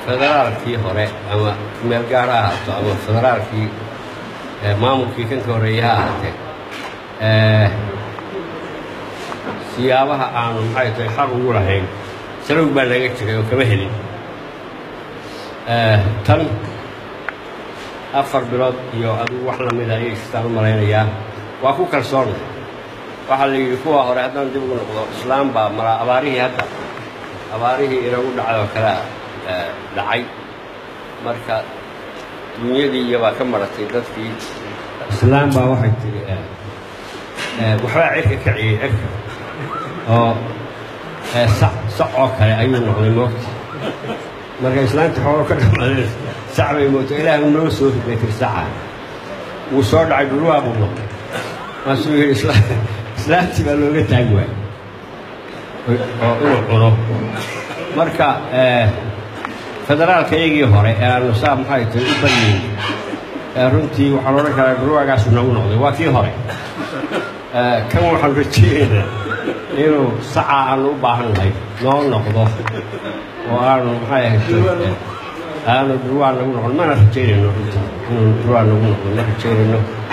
federaalkii hore ama meel gaar ha ahaato ama federaalkii maamulkii kan ka horreeyey ha ahaatee siyaabaha aanu maxay tahay xaq ugu lahayn salowg baa naga jiray oo kama helin tan afar bilood iyo adigu wax lamida ayay istaan u malaynayaa waa ku kalsoonna waxaa la yidhi kuwa hore haddaan dib ugu noqdo islaam baa maraa abaarihii hadda abaarihii inagu dhacay oo kalea dhacay marka dunyadii iyobaa ka maratay dadkii islaam baa waxay tiri waxbaa cirka kaciyey cirka oo sac sac oo kale ayuu noqday moogta marka islaamta xoolo ka dhamaadeen sac bay moogta ilaah uu noo soo riday tir saca wuu soo dhacay dhulwaa buu noqday maasuu yidhi islaamtii baa looga taagi waayey oo inuu cuno marka federaalka iyagii hore ee aanu saa maxay tahay u baryeyn runtii waxaan odhan karaa dhulwaagaasu nagu noqday waa kii hore kan waxaan rajeynaynaa inuu saca aanu u baahan nahay noo noqdo oo aanu maxay ahayd aanu dhulwaa nagu noqon mana rajaynayno runtii inuu dhulwaa nagu noqdo ma rajaynayno